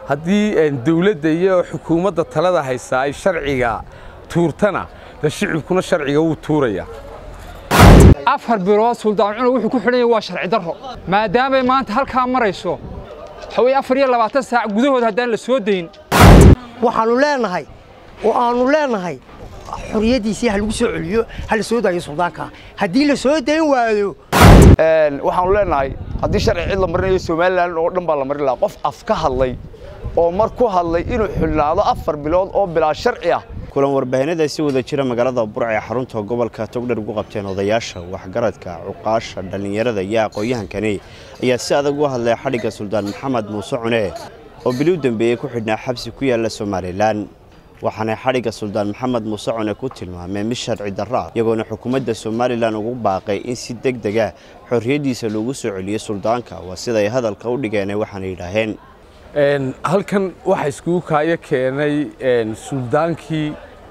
haddii dawladda iyo xukuumadda talada haysaa ay sharciga tuurtana de shicibkuna sharciga wuu tuuraya afar bilood suldaan cunug wuxuu ku xidhan yahay waa sharci darro maadaamay maanta halkaa marayso waxaweye afar iyo labaatan saac gudahood haddaan la soo dayn waxaannu leenahay oo aannu leenahay xorriyaddiisii ha lagu soo celiyo ha la soo daayo suldaanka haddii la soo dayn waayo waxaanu leenahay haddii sharci cid la marinayo somalilan oo dhan baa la marin lahaa qof af ka hadlay oo mar ku hadlay inuu xidhnaado afar bilood oo bilaa sharci ah kulan warbaahinada si wada jira magaalada burc ee xarunta gobolka togdher ugu qabteen odayaasha waxgaradka cuqaasha dhallinyarada iyo aqoon-yahankani ayaa si adag u hadlay xadhigga suldaan maxamed muuse cune oo bili u dambeeyey ku xidhnaa xabsi ku yaalla somalilan waxaanay xadhigga suldaan maxamed muuse cune ku tilmaameen mid sharci darro ah iyagoona xukuumadda somalilan ugu baaqay in si deg dega xorriyaddiisa loogu soo celiyo suldaanka waa siday hadalka u dhigeenay waxaana yidhaaheen halkan waxaa iskugu kaayo keenay suldaankii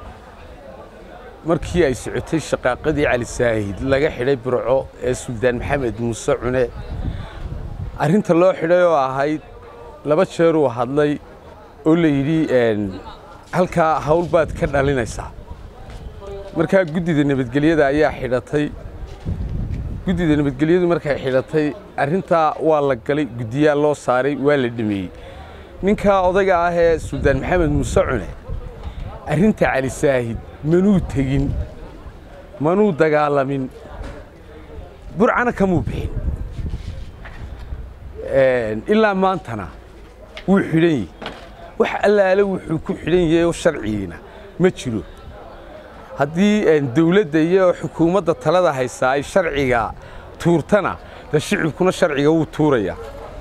markii ay socotay shaqaaqadii cali saahid laga xidhay burco ee suldaan maxamed muuse cune arrinta loo xidhay oo ahayd laba jeeruu hadlay oo la yidhi halkaa hawl baad ka dhalinaysaa markaa guddida nabadgelyada ayaa xidhatay guddida nabadgelyadu markay xidhatay arrintaa waa la galay guddiyaa loo saaray waa la dhameeyey ninkaa odayga ah ee suldaan maxamed muuse cune arrinta cali saahid manuu tegin manuu dagaalamin burcana kamuu bixin ilaa maantana wuu xidhan yahi wax allaale wuxuu ku xidhan yahay oo sharcigiina ma jiro haddii dawladda iyo xukuumadda talada haysaa ay sharciga tuurtana de shicibkuna sharciga wuu tuuraya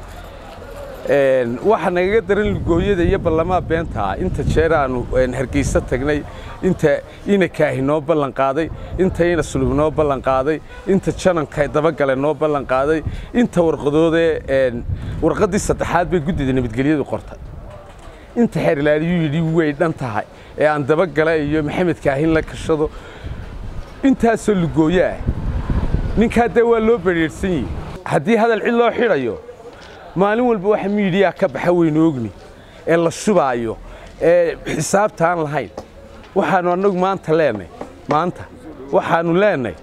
waxaa nagaga daran lugooyada iyo ballamaa beentaa inta jeer aanu hargeysa tagnay inta ina kaahi noo ballan qaaday inta ina sulub noo ballan qaaday inta jananka dabagale noo ballan qaaday inta warqadoodee warqaddii saddexaad bay guddida nabadgelyadu qortay inta xeerlaadiyuu yidhi way dhan tahay ee aan dabagala iyo maxamed kaahin la kashado intaasoo lugooyo ah ninkaa dee waa loo badrheerhsan yihi haddii hadal cid loo xidhayo maalin walba waxa miidiyaa ka baxa weynu ogni ee la shubaayo ee xisaabta aan lahayn waxaannu annagu maanta leenay maanta waxaannu leenay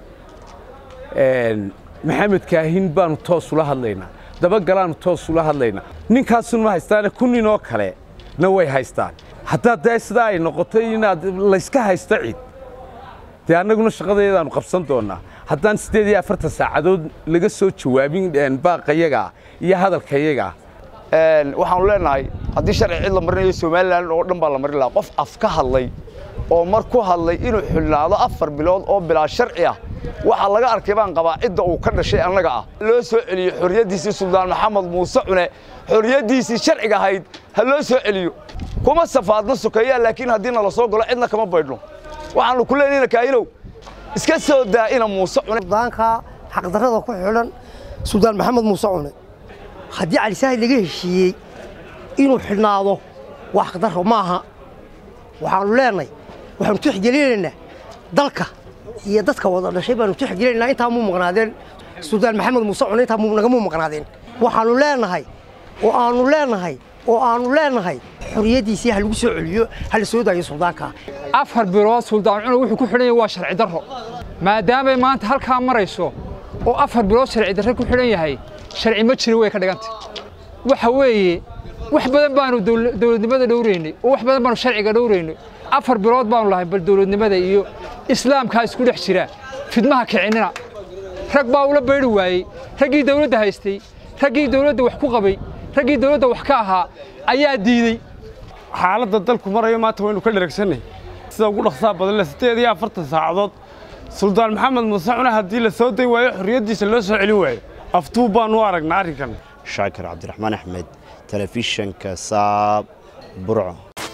maxamed kaahin baannu toos ula hadlaynaa dabagalaannu toos ula hadlaynaa ninkaasun ma haystaane kun nin oo kale na way haystaan haddaad dee sidaa ay noqoto inaad layska haysto cid dee annaguna shaqadeedaannu qabsan doonnaa haddaan siddeed iyo afartan saacadood laga soo jawaabin baaqayagaa iyo hadalkayagaa waxaanu leenahay haddii sharci cid la marinayo somalilan oo dhan baa la marin lahaa qof af ka hadlay oo mar ku hadlay inuu xidhnaado afar bilood oo bilaa sharci ah waxaa laga arkay baan qabaa cidda uu ka dhashay annaga ah loo soo celiyo xorriyaddiisii suldaan maxamed muuse cune xorriyaddiisii sharciga ahayd ha loo soo celiyo kuma safaadna sokeeyaa laakiin haddii nala soo galo cidna kama baydhno waxaannu ku leenayna kaahinow iska soo daa ina muuse cune suldaanka xaqdarrada ku xidhan suldaan maxamed muuse cune haddii cali saahid laga heshiiyey inuu xidhnaado waa xaqdarro ma aha waxaannu leenahay waxaanu tixgelinaynaa dalka iyo dadka wada dhashay baanu tixgelinaynaa intaa muu maqnaadeen suldaan maxamed muuse cune intaa nagamuu maqnaadeen waxaannu leenahay oo aannu leenahay oo aannu leenahay xorriyaddiisii ha lagu soo celiyo ha la soo daayo suldaanka afar bilood suldaan cunug wuxuu ku xidhan yahay waa sharci darro maadaamay maanta halkaa marayso oo afar bilood sharci darre ku xidhan yahay sharci ma jirin way ka dhigantay waxa weeye wax badan baanu dawladnimada dhowraynay oo wax badan baanu sharciga dhowraynay afar bilood baanu lahay bal dawladnimada iyo islaamkaa isku dhex jira fidmaha kicinina rag baa ula baydhi waayey raggii dawladda haystay raggii dawladda wax ku qabay raggii dawladda wax ka ahaa ayaa diidey xaaladda dalku marayo maanta waynu ka dheragsanay sida ugu dhaqsaa badan le siddeed iyo afartan saacadood suldaan maxamed muuse cune haddii la soo dayn waayo xorriyaddiisa loo soo celin waayo aftuu baanu u aragnaa arrinkan shaakir cabdiraxmaan axmed telefishanka saab burco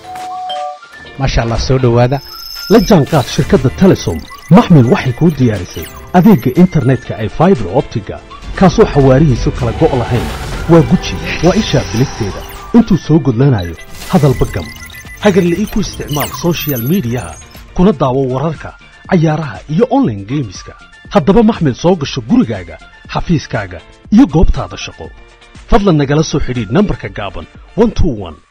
maasha allah soo dhowaada la jaanqaad shirkadda telesom maxmil waxay kuu diyaarisay adeegga internetka ay faibar optiga kaasoo xawaarihiisu kala go' lahayn waa guji waa ishaa bilisteeda intuu soo gudlanayo hadalba gam hagarle ii ku isticmaal soshiyal miidiyaha kuna daawo wararka cayaaraha iyo onlaine geemiska haddaba maxmil soo gasho gurigaaga xafiiskaaga iyo goobtaada shaqo fadlan nagala soo xidhiidh nambarka gaaban 121